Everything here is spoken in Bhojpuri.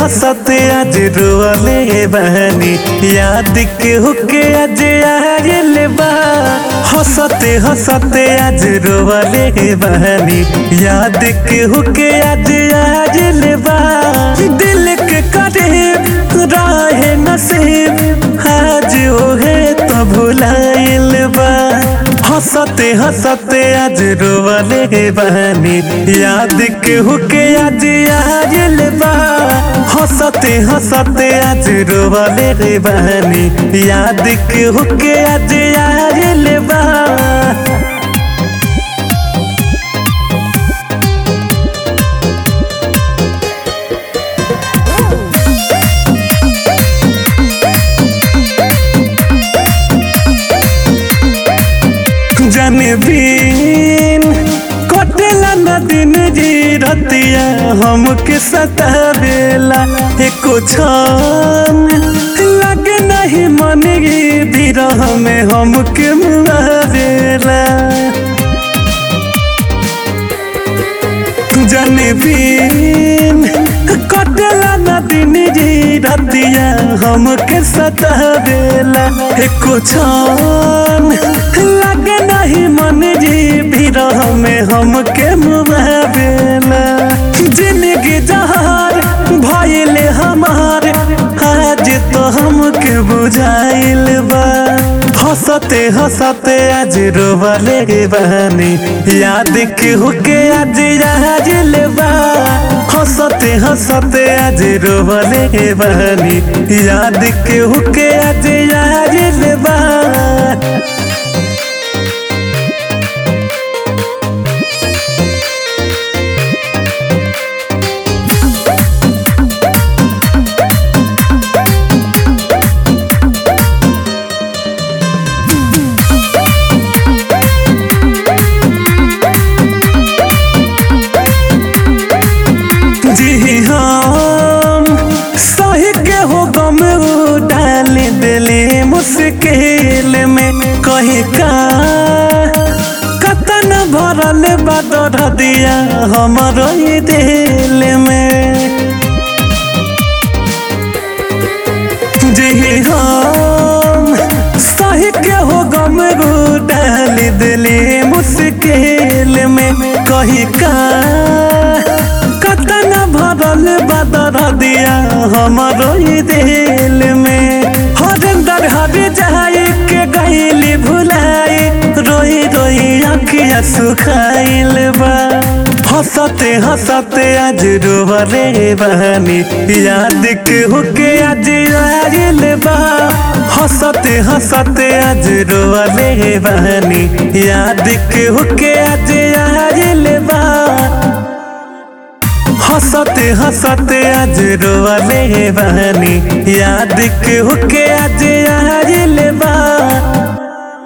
हंसते आज रोले बहनी याद के हुके आज आयल बा हंसते हंसते आज रोले बहनी याद के हुके आज आयल बा दिल के करीब राहे नसीब आज ओहे तो भुलाइल बा हंसते हंसते आज रोवले बहनी याद के हुके आज आयल बा हंसते हंसते आज रोवले बहनी याद के हुके आज आयल बा जाने बिन कटेला न दिन जी रतिया हमके सतावेला एको छन लगे नहीं मन गी बिरह में हमके मुआवेला जाने बिन कटेला न दिन जी रतिया हमके सतावेला एको छन लगे नहीं मन जी बिरह में हमके मुआवेला जिंदगी जहार भइले हमार आज तो हमके बुझाइल बा हंसते हंसते आज रोवले बहनी याद के हुके आज आजिल बा हंसते हंसते आज रोवले बहनी याद के हुके आज आजिल बा जी हम सही के हो गम डाल दिले मुश्किल में कही का कतन भरल बदर दिया हमरो ई दिल में जी हम सही के हो गम डाल दिले मुश्किल में कही का कतन भरल बदर दिया हमरो ई दिल में हरिंदर हर जाई के गईली भुलाई रोई रोई अखिया सुखाइल बा हंसते हंसते आज रोवले बहनी याद के हुके आज आइल बा हंसते हंसते आज रोवले बहनी याद के हुके आज आइल बा हंसते हंसते आज रोवले बहनी याद के हुके आज आइल बा